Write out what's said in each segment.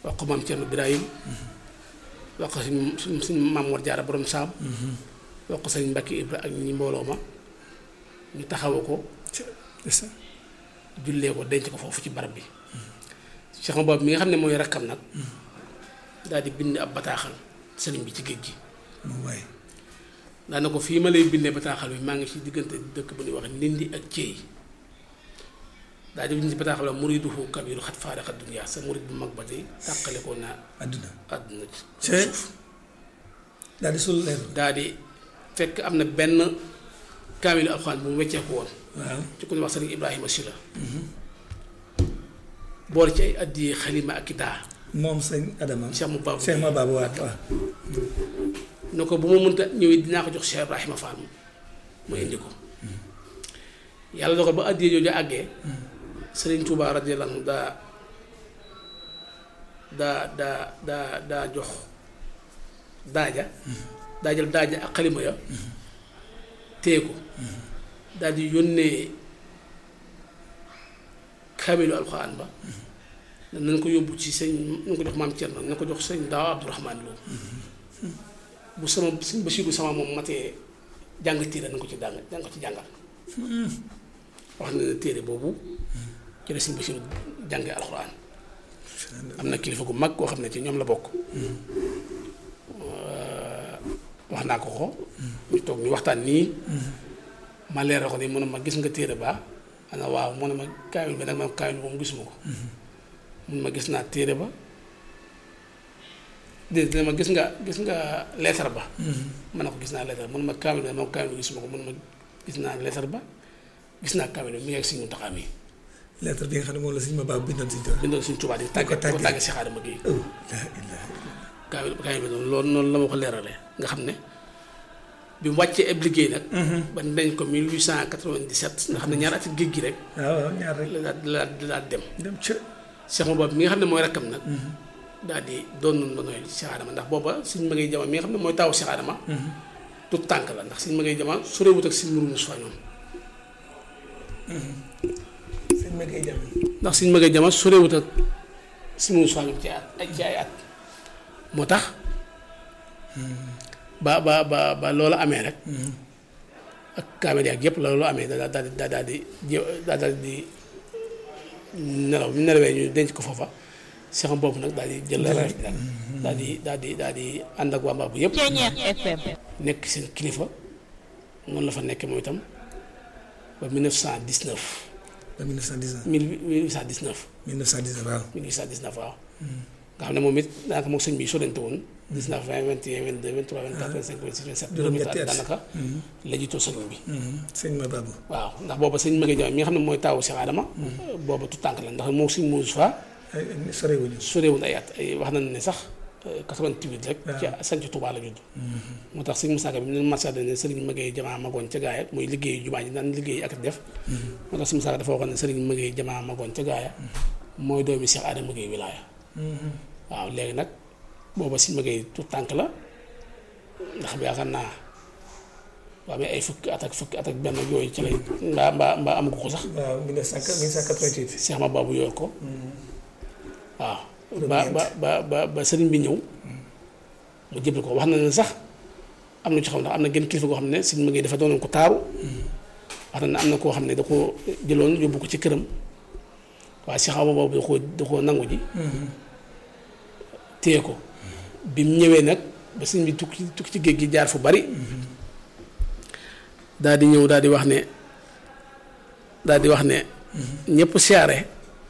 wax ko maam Thierno Birahim wax ko suñ suñ suñ maam Mor Jaara borom saam wax ko sëñ Mbacke Ibra ak ñi mbooloo ma ñu taxawu ko jullee ko denc ko foofu ci barab bi Cheikh boobu mi nga xam ne mooy rakkam nag daal di bind ab bataaxal sëriñ bi ci géej gi moom waaye daana ko fii ma lay bindee bataaxal bi maa ngi ci diggante dëkk bu ñuy wax Ndindi ak Thiey daal di bind ci bataaxal la muriduhu kabiru xat faaraxa dunya sa murid bu mag ba tey tàqale ko naa àdduna àdduna ci cee daal di sul leer daal di fekk am na benn kaamilu alxuraan bu mu wecceeku woon waaw ci ku ñuy wax sëriñ Ibrahima Sylla boole ci ay addiyee xalima ak i daa moom sëñ Adama Cheikh mu baabu Cheikh ma baabu waaw waaw ne ko bu ma mënta ñëwee dinaa ko jox Cheikh Ibrahima Fall ma indi ko yàlla dogal ba addiyee jooju àggee sëriñ Touba radiyallahu anhu daa daa daa daa daa jox daaja daa jël daaja ak xalima ya téye ko daal di yónnee kaamilu alxuraan ba nañ ko yóbbu ci sëñ nañ ko jox maam Thierno nañ ko jox sëñ daaw Abdourahmane Lo bu sama sëñ Basiiru sama moom matee jàng téere nañ ko ci jàng nañ ko ci jàngal wax na ne téere boobu ci la sëñ Basiiru jàngee alxuraan am na kilifa gu mag koo xam ne ci ñoom la bokk wax naa ko ko ñu toog ñu waxtaan nii ma leeral ko ni mu ne ma gis nga téere ba ana waaw mu ne ma kaamil bi nag man kaamil moom gisuma ko mun ma gis naa téere ba déedéet dina ma gis nga gis nga lettre ba man na ko gis naa lettre mun ma kaamil bi moom kaamil bi gisuma ko mun ma gis naa lettre ba gis naa kaamil bi mi ngi ak Sëñ Muntaxa mi lettre bi nga xam ne moom la sëñ ma baabu bindoon si tool bindal suñ Tuubaa di tàgge di ko tàgge si xaadama gi oh la ilaha kaamil kaamil bi noonu loolu noonu la ma ko leeralee nga xam ne bi mu wàccee ab liggéey nag ba dañ ko 1897 nga xam ne ñaar ati géej gi rek waaw waaw ñaar rek la daal la daal dem dem ca Cheikh boobu mi nga xam ne mooy rakkam nag daal di doon nañ ba nooy Cheikh Adama ndax booba suñ ma ngay jama mi nga xam ne mooy taawu Cheikh Adama tout tànk la ndax suñ ma ngay jama sorewut ak suñ muru Moussa ñoom sëñ ma koy jàmm ndax suñ ma ngay jama sorewut ak suñ muru Moussa ñoom ci at ay ci ay at moo tax ba ba ba ba loolu amee rek ak kaamel yaag yëpp la loolu amee daa daal di daa daal di jé daa daal di nelaw bi mu nelawee ñu denc ko foofa Cheikh boobu nag daal di jël relève bi nag daal di daal di daal di ànd ak waa Mbaabu yëpp FM. nekk seen kilifa noonu la fa nekkee moom itam ba 1919 ba 1919 1819 1919 waaw 1819 waaw nga xam ne moom it daanaka moom sëñ bi sorante woon 19 20 21 22 23 24 25 26 27 juróom-ñetti at daanaka la jiitoo sëñ bi sëñ ma baabu waaw ndax booba sëñ Maguette Diagne mi nga xam ne mooy taawu Cheikh Adama booba tu tànk la ndax moo sëñ Moussa Fa ay ay sorewuñu sorewul ay at ay wax nañ ne sax 88 rek ci sanc Touba la judd moo tax sëñ Moussa Ka bi mu ne marché ne sëriñ Maguette jamaa magoon ca gaaya muy liggéeyu jumaa ji daan liggéey ak def moo tax sëñ Moussa Ka dafa waxoon ne sëriñ Maguette jamaa magoon ca gaaya mooy doomi Cheikh Adama Gueye wilaaya waaw léegi nag booba sëñ Maguette tu tànk la ndax bi yaakaar naa waa mais ay fukki at ak fukki at ak benn yooyu ci lay mbaa mbaa mbaa amagu ko sax waaw 1988 Cheikh ma baabu yor ko waaw ba ba ba ba ba sëriñ bi ñëw mu jëbal ko wax na ne sax am na ci xam ndax am na genn kilifa goo xam ne sëriñ ma ngi dafa doonoon ko taaru wax na ne am na koo xam ne da ko jëloon yóbbu ko ci këram waaye Cheikh ma baabu da koo da koo nangu ji téye ko bi mu ñëwee nag ba sëriñ bi tukki tukki ci géej gi jaar fu bari daal di ñëw daal di wax ne daal di wax ne ñëpp siyaare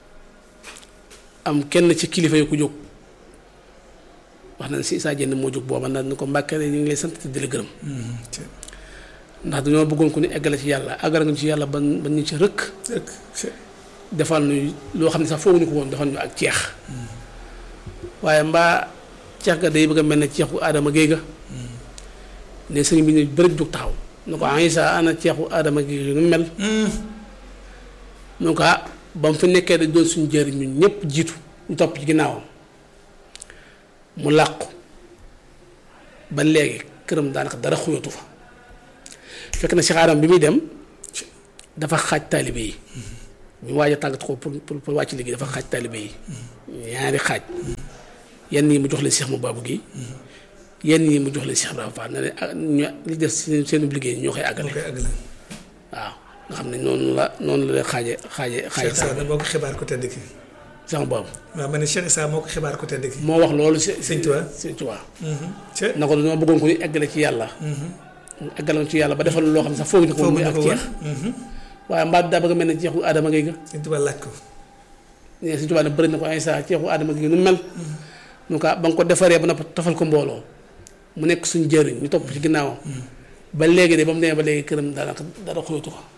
am kenn ci kilifa yi ku jóg wax na ne si saa jënd moo jóg booba ndax ni ko mbàkkee ñu ngi lay sant te di la gërëm ndax dañoo bëggoon ko ni eggale ci yàlla àggale nga ci yàlla ban ban ñu ci rëkk rek defal ñu loo xam ne sax fooguñu ko woon defal ñu ak ceex waaye mbaa ceex ga day bëgg a mel ne ceexu aadama géey ga ne sëriñ bi ne bëri jóg taxaw ne ko Isa ana ceexu aadama géey nu mel mu ne ko ah ba mu fi nekkee dañ doon suñu jëriñ ñun ñëpp jiitu ñu topp ci ginnaawam mu làqu ba léegi këram daanaka dara xuyatu fa fekk na Cheikh Adama bi muy dem dafa xaaj taalibe yi bi mu waaj a tàggat ko pour pour pour wàcc liggéey dafa xaaj taalibe yi ñaari xaaj yenn yi mu jox leen Cheikh mu Babou gi yenn yi mu jox leen Cheikh Ibrahima Fall ne leen ah ñu li des seen seen liggéey ñoo koy moo àggale koy àggale. waaw nga xam ne noonu la noonu la leen xaaje xaaje xaaje Cheikh Issa nag moo ko xibaar ko tedd ki. Cheikh Babou waaw ma ne Cheikh Issa moo ko xibaar ko tedd ki. moo wax loolu si Sëñ Tuubaa. Sëñ Tuubaa ca na ko dañoo bëggoon ko ñu eggale ci yàlla eggale ci yàlla ba defal loo xam ne sax foofu ñu ko foofu muy na ak ko ceex woon. waaye mbaa daa bëgg a mel ne ceexu aadama ngay ga Sëñ Tuubaa laaj ko. ne Sëñ Tuubaa ne bëri na ko ay saa ceexu aadama gi nu mel nu ko ba nga ko defaree ba noppi tofal ko mbooloo mu nekk suñ jëriñ ñu topp ci ginnaawam ba léegi de ba mu demee ba léegi këram daanaka dara xuyatu ko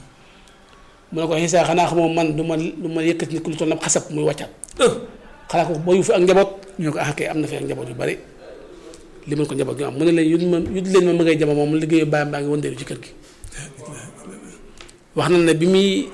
mu ne ko xisaa xanaa xamoo man du ma du ma yëkkati nit ku lu toll na xasab muy wàccat xanaa ko boo yu fi ak njaboot ñu ne ko ah kay am na fi ak njaboot yu bari li mën ko njaboot gi am mu ne leen yut ma yut leen ma mëgay jama moom liggéeyu bàyyam baa ngi wëndeelu ci kër gi wax na ne bi muy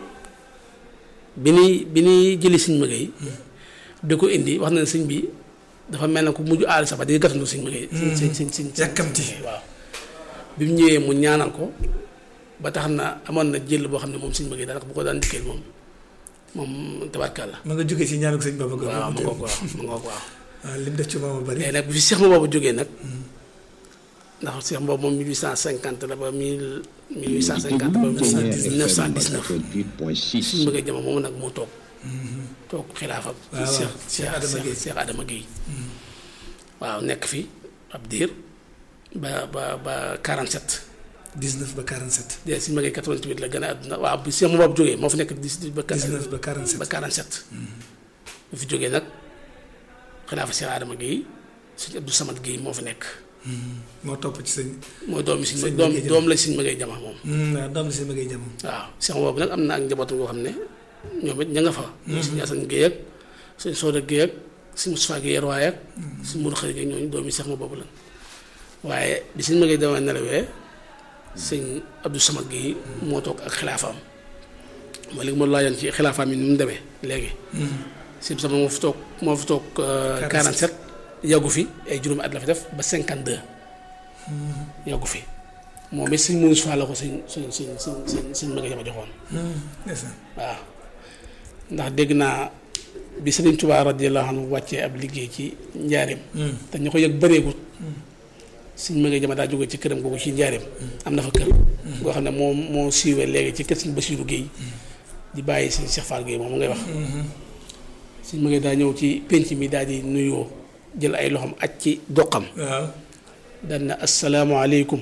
bi ñuy bi ñuy jëli siñ mëgay di ko indi wax na ne sëñ bi dafa mel ne ku mujj aali sax ba di gàttandu siñ mëgay siñ siñ siñ yàkkamti. waaw bi mu ñëwee mu ñaanal ko ba tax na amoon na jël boo xam ne moom siñ mëgay daanaka bu ko daan dikkee moom moom tabarkàlla ma nga jógee ci ñaanu sëñ Baba Gor. waaw mu ngoog waaw mu ngoog waaw waaw lim def ci moom a bari. léegi nag bi fi Cheikh ma boobu jógee nag ndax Cheikh boobu moom 1850 la ba 1000 1850 ba 1919 suñu bëggee jama moom nag moo toog toog xilaafa waaw Cheikh Cheikh Adama Guèye. Cheikh Adama Guèye waaw nekk fi ab diir ba ba ba 47 19 ba 47. de suñu bëggee 88 la gën a àdduna waaw bi Cheikh ma boobu jógee moo fi nekk 18 ba 19 ba 47. ba 47 bu fi jógee nag xilaafa Cheikh Adama Guèye suñu Abdou Samad Guèye moo fi nekk moo topp ci sëñ. mooy doom yi Sëñ suñ doom Maguette Jama. doom la suñ magay jama moom waaw doom si ma ngay jam. waaw Cheikh boobu nag am na ak njabootu ngoo xam ne ñoom it ña nga fa suñu Asan Géey ak suñ Sooda Géey ak suñ Mustafaa Géey Yarwaay ak suñ Mudu Xari Géey ñooñu doom yi Cheikh ma boobu lan waaye bi suñ magay dama nelawee sëñ Abdou Samad Géey moo toog ak xilaafaam mooy léegi moo laajoon ci xilaafaam yi ni mu demee léegi sëñ sama moo fi toog moo fi toog 47 yàggu fi ay juróomi at la fi def ba 52 yàggu fi moom it sëñ Moussa la ko sëñ sëñ sëñ sëñ sëñ sëñ magay jama joxoon ndeysaan. waaw ndax dégg naa bi Sëriñ Tuubaa radiyallaahu anhu wàccee ab liggéey ci njaareem te ñu ko yëg bëreegut suñ magay jama daa jóge ci këram googu ci njaareem am na fa kër goo xam ne moom moo siiwee léegi ci kër suñ Basiiru Géey di bàyyi suñ Cheikh Fall Géey moom mu ngay wax suñ magay daa ñëw ci pénc mi daal di nuyoo jël ay loxoom aj ci doqam waaw. daan na asalaamaaleykum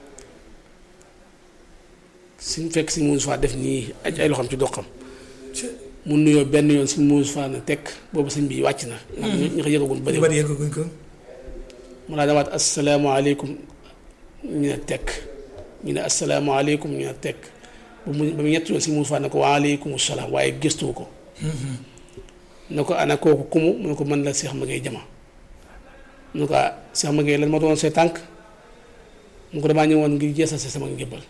suñ fekk suñ Moussa def nii aj ay loxoom ci doqam ca mu nuyoo benn yoon suñ Moussa na tekk boobu sëñ bi wàcc na. ndax ñu ñu ko yëgagun bëri ñu bari yeggaguñ ko. mu laa demaat asalaamaaleykum ñu ne tekk ñu ne asalaamaaleykum ñu ne tekk ba mu ba mu ñett yoon suñ Moussa ne ko waaleykum salaam waaye gëstuwu ko. ne ko ana kooku kumu mu ne ko mën la Cheikh Maguette Jama mu ne ko ah Cheikh Maguette lan ma doon say tànk mu ko damaa ñëwoon ngir jeesal si sama njëbbal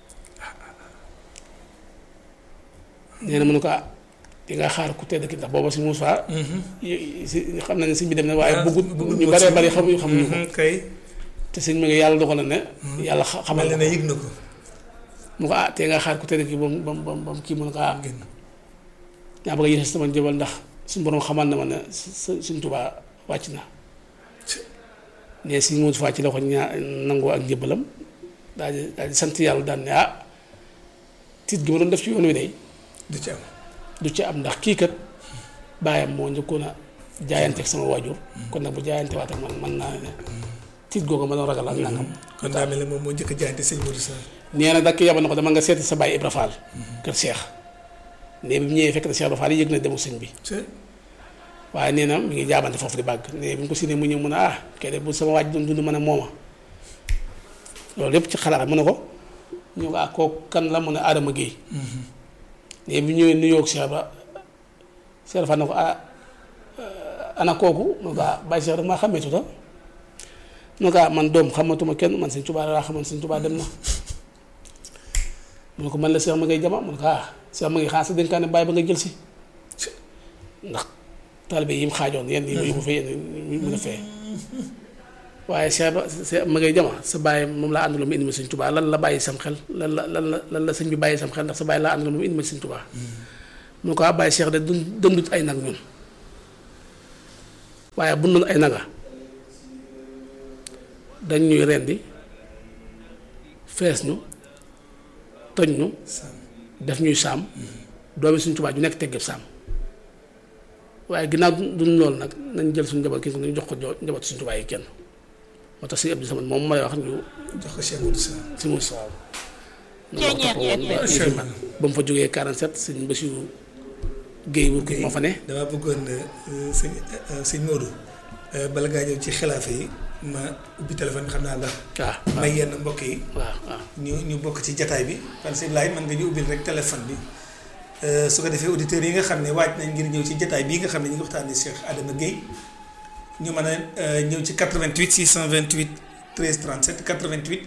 nee na mu ne ko ah di nga xaar ku tedd ki ndax booba si Moussa si xam na ne sëñ bi dem na waaye bëggut ñu baree bari xamuñu xamuñu ko kay. te sëñ Maguette yàlla dogal na ne yàlla xa- xamal mel na na ko ne yëg na ko. mu ko ah te nga xaar ku tedd ki ba mu ba mu ba mu kii mu ne ko ah génn. ñaa bëgg a yeesal sama njëbbal ndax suñu borom xamal na ma ne su suñ Tuubaa wàcc na ne si Moussa ci la ko ñaa nangoo ak njëbbalam daal di daal di sant yàlla daan ne ah tiit gi ma doon def ci yoon wi day du ci am. du ci am ndax kii kat baayam moo njëkkoon a jaayanteeg sama waajur kon nag bu jaayante waat ak man mën naa ne tiit googu ma doon ragal ak nangam kon daa mel ne moom moo njëkk a jaayante sëñ Modou Sarr. nee na dakk yabal na ko dama nga seeti sa baay Ibra Fall kër Cheikh ne bi mu ñëwee fekk na Cheikh Ibra Fall yëg na demu sëñ bi ca waaye nee na mi ngi jaabante foofu di bàgg ne bi ñu ko siinee mu ñëw mu ne ah kay de bu sama waaj doon dund ma ne mooma loolu yëpp ci xalaat mu ne ko ñu ko ah kooku kan la mu ne Adama Guèye ne bi ñëwee nuyoo ak Cheikh ba Cheikh dafa ne ko ah ana kooku mu ne ko ah Baye Cheikh rek maa xàmmee tuta mu ne ko ah man doom xamatuma kenn man Sëñ Tuubaa laa xamoon Sëñ Tuubaa dem na mu ne ko man la Cheikh ma ngay jama mu ne ko ah Cheikh ma ngay xaar sa dénkaane bàyyi ba nga jël si ndax taalibe yi mu xaajoon yenn yi mu yóbbu fa yenn yi mu def fee waaye Cheikh ba Cheikh ma ngay jama sa bàyyi moom laa àndaloon mu indi ma Sëñ Tuubaa lan la bàyyi sam xel lan la lan la lan la sëñ bi bàyyi sam xel ndax sa bàyyi laa àndaloon mu indi ma Sëñ Tuubaa mu ne ko ah bàyyi Cheikh de dund dëndut ay nag ñun waaye bu noonu ay naga dañ ñuy rendi fees ñu toj ñu def ñuy saam doomi suñ tubaab ju nekk teggeb saam waaye ginnaaw duñ loolu nag nañ jël suñu njaboot kii ñu jox ko jo- njaboot suñu tubaab yi kenn moo tax si Abdou Samad moom ma lay wax ñu jox ko Cheikh Modou Sarr. si mu soow noonu la ko toppoo woon ba Macha yëfi man ba mu fa jógee 47 sëñ Bassirou Guèye wur moo fa ne damaa bëggoon euh, sëñ euh, sëñ Modou euh, bala ngaa ñëw ci xilaafa yi ma ubbi téléphone xam naa ndax waaw may yenn mbokk yi waaw waaw ñu ñu bokk ci jataay bi kon sëñ Laay mën nga ñu ubbil rek téléphone bi euh, su ko defee auditeurs yi nga xam ne waaj nañ ngir ñëw ci jataay bii nga xam ne ñu ngi waxtaanee Cheikh Adama Guèye ñu mën a euh, ñëw ci 88 628 13 37 88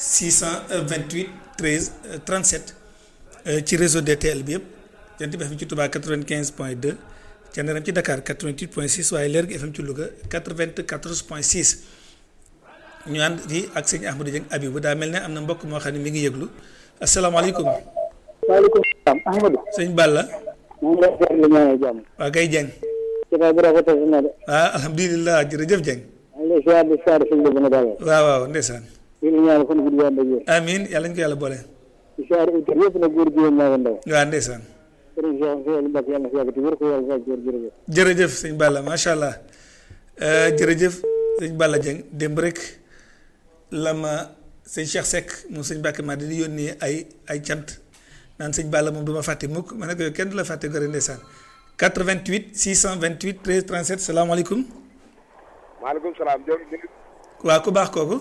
628 13 euh, 37 euh, ci réseau DTL bi yëpp jant bi FM ci Touba 95 point 2 Thiéniere ci Dakar 88 point 6 waaye Lergui FM ci Louga 94 point 6 ñu ànd ci ak sëñ Ahmadou Dieng Abibou daa mel ne am na mbokk moo xam ne mi ngi yëglu asalaamaaleykum waaleykum salaam Ahmadou. sëñ Balla maa ngi lay seetlu li ñaanal jàmm. waa kay Dieng jotaay bi rafetlu na de. ah alhamdulilah jërëjëf Dieng maa ngi lay ziar di ziar suñu la gën a dalal. waaw waaw ndeysaan di la ñaanal fan gudd wàll ak yéen. amiin yàlla ñu ko yàlla boole di ziar auditeur yëpp nag góor jigéen maa ngi ndaw. waaw ndeysaan sëriñ Cheikh Seydou Mbacke yàlla na fi yàgg te wér ko yàlla fay góor jërëjëf. jërëjëf sëñ Balla macha allah Euh, jërëjëf sëñ Balla Dieng démb rek la ma sëñ Cheikh Seck moom sëñ Mbacke ma di yónnee ay ay cant naan sëñ Balla moom du ma fàtte mukk ma ne ko yow kenn du la fàtte gore ndeysaan 88 628 13 37 salaamaaleykum maaleykum salaam jërëjëf ñu ngi waa ku baax kooku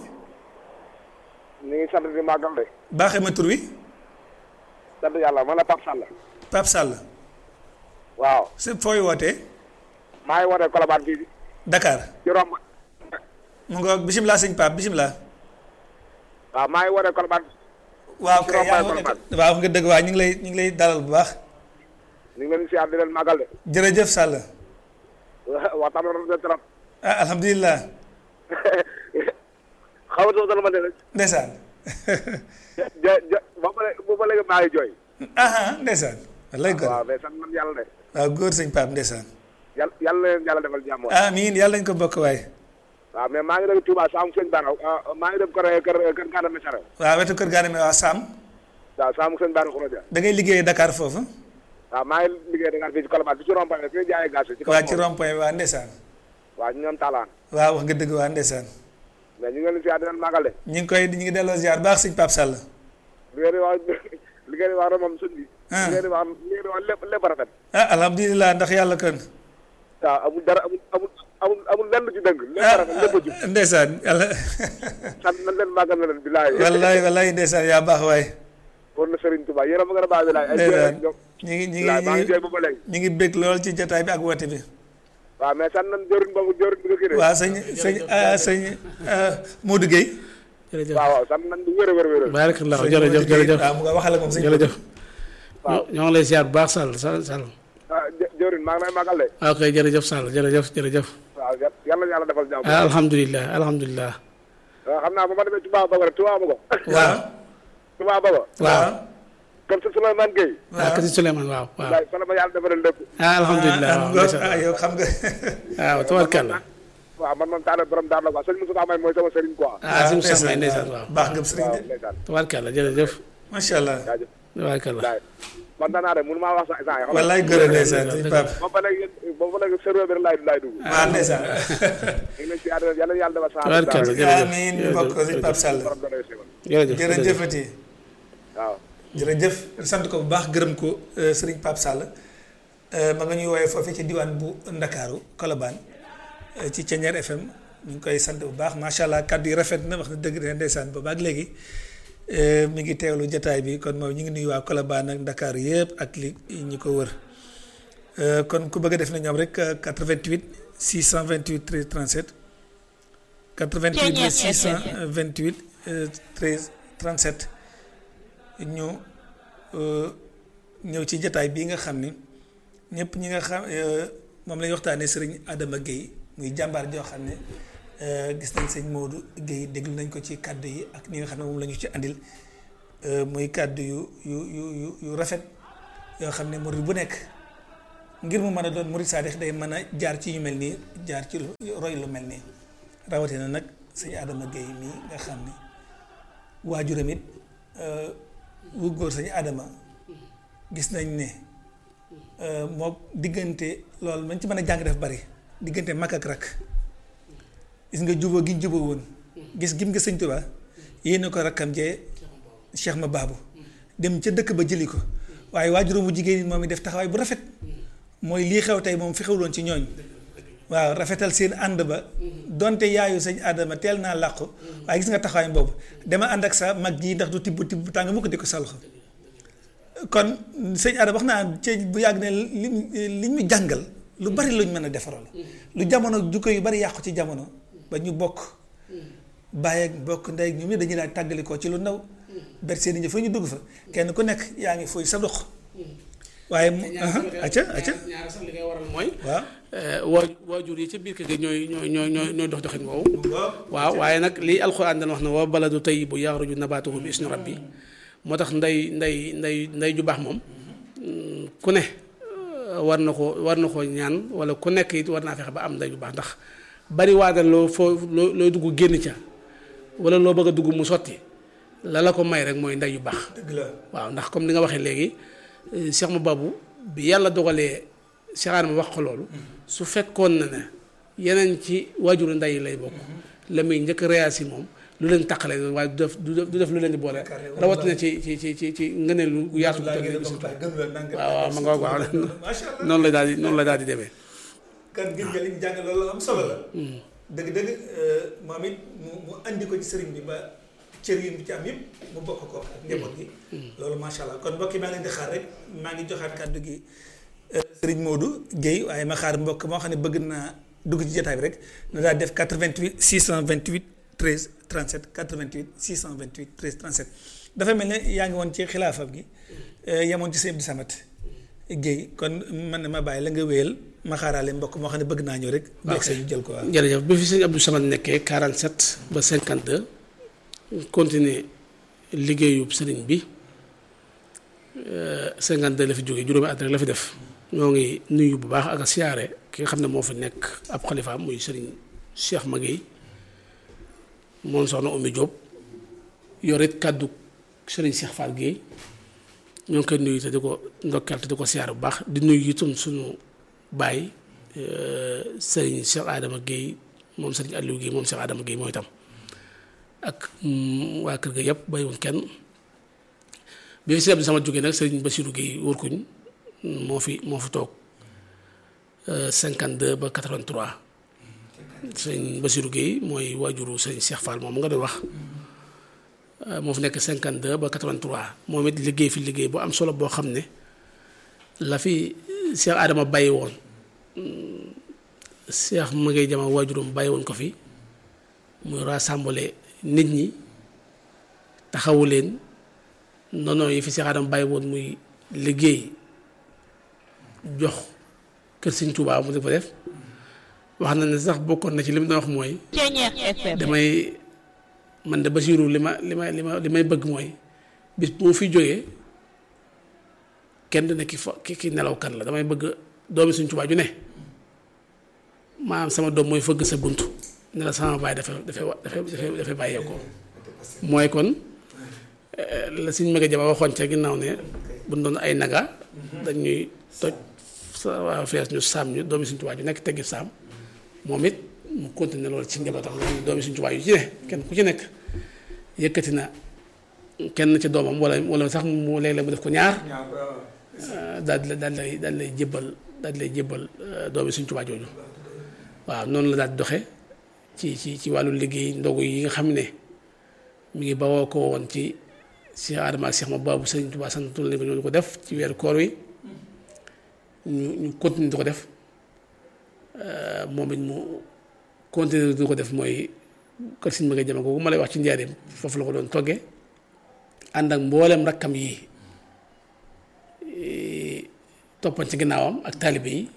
ñu ngi sant di màggal de baaxee ma tur wi sant yàlla man la Pape Sall Pape Sall waaw si fooy wootee maa ngi wootee Colobane fii Dakar ci romb mu nga bisimilah sëñ Pape bisimilah waaw maa ngi wootee Colobane waaw Si kay yaa Rombaay ngi waaw nga dëgg waa ñu ngi lay ñu ngi lay dalal bu baax ñu ngi leen di siyaar di leen màggal de jërëjëf Sall waxtaan bi rafet na trop ah alhamdulilah xaw ma dama de ndeysaan ja ja ba ba léegi ba léegi maa ngi jooy aha ndeysaan wallay góor waaw mais sant man yàlla de waaw góor sëñ Pape ndeysaan yàlla yàlla na leen yàlla defal jàmm waay amiin yàlla nañ ko bokk waaye waaw mais maa ngi dem Touba Saamu Sëñ Baara maa ngi dem kër kër kër Gana Messere waaw wetu kër gaane mi waa Sam waaw Saamu Sëñ Baara Khourodia da ngay liggéeyee Dakar foofu waaw maa ngi liggéey Dakar fii ci Colobane bi ci rond-point fi ñu jaayee gaz ci kaw waa ci rond point bi waa ndeysaan waaw ñu ñoom talaan waaw wax nga dëgg waa ndeysaan mais ñu ngi leen di siyaar di leen màggal de ñu ngi koy ñu ngi delloo ziar baax sëñ Pape Sall li ngeen di wax li ngeen di wax rek moom sëñ bi. Ah. li ngeen di wax li ngeen di wax lépp lépp rafet. ah alhamdulilah ndax yàlla kon waaw amul dara amul amul amul amul lenn lu ci dëng. lépp ah rafet lépp a jub ndeysaan yàlla sant nañ leen màggal na leen bilaay. wallaay wallaay ndeysaan yaa baax waay war na Serigne Touba yéen a ma gën a baax bilaay. ay ndeysaan jërëjëf ñoom. ñu ngi ñu ngi bilaay maa ngi ñu jooy ngi ba ba léegi. ñu ngi bég lool ci jotaay bi ak woote bi waaw mais sant nañ jëriñ boobu jëriñ bi nga kii de. waaw sëñ sëñ ah, sëñ ah, Modou Guèye jërëjëf waaw waaw sant nañ bu wér a wér a wér. barakallah sëñ jërëjëf Modou Guèye, jërëjëf waaw mu nga waxal ak moom sëñ jërëjëf waaw. ñoo ngi lay ziar bu baax Sall Sall Sall ah jë jëriñ maa ngi lay màggal de. waaw kay jërëjëf Sall jërëjëf jërëjëf waaw yà- yàlla na yàlla defal jàmm. ah alhamdulilah alhamdulilah waaw xam naa bu ma demee Touba Bago rek Touba Bago. waaw Touba Bago. waaw comme si Souleymane Gueye. waaw kasi Souleymane waaw waaw bilaay fa la ma yàlla defaral lépp. ah alhamdulilah ah, waaw mu nga- ndeysaan. ah, yow xam nga waaw tabarkàlla waaw man man taal borom daal la quoi sëñ Moussa May mooy sama sëriñ quoi. ah si Moussa Mbaye ndeysaan, ndeysaan waaw baax nga sëriñ waaw de ndeysaan tabarkàlla jërëjëf macha allah jaajëf tabarkàlla bilaay kontaan naa de mënu maa wax sax instant yi wallaay góor a ndeysaan sëñ Pape boobu ba léegi boobu ba léegi serveur bi rek laay laay dugg. waaw ndeysaan ñu ngi leen si yàlla yàlla yàlla defal saa. tabarkàlla jërëjëf amiin ñu bokk ko sëñ Pape Sall borom doole si woon. jërëjëf jërëjëfati waaw. jërëjëf ñu sant ko bu baax gërëm ko euh, sëriñ Pape Sall euh, ma nga ñuy woowee foofee ci diwaan bu Ndakaaru Colobane euh, ci Thiéniere FM ñu ngi koy sant bu baax macha allah kàddu yi rafet na wax na dëgg de ndeysaan ba baag léegi euh, mi ngi teewlu jataay bi kon moom ñu ngi nuyu waa Colobane ak Ndakaaru yëpp ak li ñi ko wër Euh, kon ku bëgg a def na ñoom rek euh, 88 628 13 37 88 628 euh, 13 37 ñu euh, ñëw ci jataay bii nga xam ni ñëpp ñi nga xam euh, moom lañuy waxtaanee sëriñ Adama Guèye muy jàmbaar joo xam ne euh, gis nañ sëñ Modou Guèye déglu nañ ko ci kàddu yi ak ñi nga xam ne moom la ñu ci andil euh, muy kàddu yu yu yu yu yu rafet yoo xam ne murid bu nekk ngir mu mën a doon murid saadix day mën a jaar ci yu mel nii jaar ci lu roy lu mel nii rawatina nag sëñ Adama Gueye mii nga xam ni waajuram it wu góor sëñ Adama gis nañ ne moo diggante loolu man ci mën a jàng def bari diggante mag ak rak gis nga juboo gi juboo woon gis gim nga sëñ Tuubaa yéene ko rakkam jee Cheikh ma baabu dem ca dëkk ba jëli ko waaye waajuram bu jigéen moom it def taxawaay bu rafet mooy lii xew tey moom fi xewloon ci ñooñ waaw rafetal seen ànd ba donte yaayu sëñ Adama teel naa làqu waaye gis nga taxawaay boobu dama ànd ak sa mag ji ndax du tibb tibb tàng mu ko di ko sa loxo kon sëñ Adama wax naa ci bu yàgg ne li li ñu jàngal lu bari luñ mën a defaral lu jamono jukko yu bari yàqu ci jamono ba ñu bokk bàyyi ak bokk ndey ak ñoom ñi dañuy daal tàggali ko ci lu ndaw ber seen i fa ñu dugg fa kenn ku nekk yaa ngi fooy sa dox waaye mu acca acca ñaar sax li koy waral mooy waaw waa waajur yi ca biir kër gi ñooy ñooy ñooy ñooy ñooy dox doxin woowu waaw waaye nag lii alxuraan dana wax ne wa baladu tayyibu yaxruju nabaatuhu bi isni rabbi moo tax ndey ndey ndey ndey ju baax moom ku ne war na ko war na koo ñaan wala ku nekk it war naa fexe ba am ndey ju baax ndax bari waadal loo foo loo looy dugg génn ca wala loo bëgg a dugg mu sotti la la ko may rek mooy ndey yu baax dëgg la waaw ndax comme ni nga waxee léegi Cheikh ma babu bi yàlla dogalee Cheikh Adama wax ko loolu su fekkoon na ne yeneen ci waajuru ndey yi lay bokk la muy njëkk réasi moom lu leen taqale waaye du def du def du def lu leen di boole rawatina ci ci ci ci ci ngëneel gu yaatu waaw waaw ma nga wax waaw noonu la daal di noonu la daal di demee kan ngir nga li ñu jàng loolu am solo la dëgg dëgg moom it mu mu andi ko ci sëriñ bi ba cër yi mu ci am yëpp mu bokk ko ak njaboot gi loolu macha allah kon mbokk yi maa ngi leen di xaar rek maa ngi joxaat kàddu gi sëriñ Modou Guèye waaye ma xaar mbokk moo xam ne bëgg naa dugg ci jotaay bi rek na daal def 88 628 13 37 88 628 13 37 dafa mel ne yaa ngi woon ci xilaafam gi yemoon ci sëñ Abdou Samad Guèye kon man na ma bàyyi la nga wéyal ma xaaraale mbokk moo xam ne bëgg naa ñëw rek bu egg ñu jël ko waaw jërëjëf bi fi sëñ Abdou Samad nekkee 47 ba 52 continuer liggéeyub sëriñ bi 52 la fi jógee juróomi at rek la fi def ñoo ngi nuyu bu baax ak a siyaare ki nga xam ne moo fi nekk ab xalifaam muy sëriñ Cheikh Maguette moom soxna Oumy Diop yor it kàddu sëriñ Cheikh Fall Guèye ñoo ngi koy nuyu te di ko ndokkeel te di ko siyaare bu baax di nuyu itam suñu baay sëriñ Cheikh Adama Guèye moom sëriñ Aliou Guèye moom Cheikh Adama Guèye mooy itam ak waa kër ga yëpp bàyyiwuñ kenn bi fi sëriñ sama jógee nag sëriñ Bassirou Guèye wërkuñ moo fi moo fi toog 52 ba 83 sëriñ Bassirou Guèye mooy waajuru sëriñ Cheikh Fall moom nga doon wax moo fi nekk 52 ba 83 moom it liggéey fi liggéey bu am solo boo xam ne la fi Cheikh Adama bàyyi woon Cheikh ma ngay jama waajuram bàyyi woon ko fi muy rassembler nit ñi taxawu leen noonu yi fi Cheikh Adama bàyyi woon muy liggéey jox kër Sëñ Tuubaa mu di ko def wax na ne sax bokkoon na ci li mu doon wax mooy damay man de Basiiru li ma li ma li ma li may bëgg mooy bis bu ma fi jógee kenn du ne ki fa ki ki nelaw kan la damay bëgg doomi Sëñ Tuubaa ju ne maanaam sama doom mooy fëgg sa bunt ne la sama baay dafa dafa dafa dafa bàyyeekoo mooy kon la suñ mega jama waxoon ca ginnaaw ne bu doon ay naga dañuy toj sa waa fees ñu saam ñu doomi Sëñ Tuubaa ju nekk teggi saam moom it mu continuer loolu ci njabootam loolu doomi Sëñ Tuubaa yu ci ne kenn ku ci nekk yëkkati na kenn ci doomam wala wala sax mu léeg-léeg mu def ko ñaar daal di daal lay daal lay jébbal daal lay jébbal doomi Sëñ Tuubaa jooju waaw noonu la daal di doxe ci ci ci wàllu liggéey ndogu yi nga xam ne mi ngi bawoo ko woon ci Cheikh Adama ak Cheikh ma baabu Sëñ Tuubaa santul ne ko ñoo ko def ci weeru koor wi ñu ñu continuer di ko def moom it mu continuer di ko def mooy kër Sëñ Maguette Jama googu ma lay wax ci njaareem foofu la ko doon toggee ànd ak mboolem rakkam yi toppan ci ginnaawam ak taalibe yi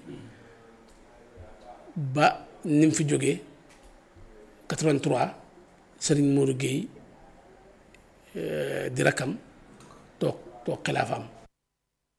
ba ni mu fi jógee 83 Serigne Modou Guèye di rakkam toog toog xilaafaam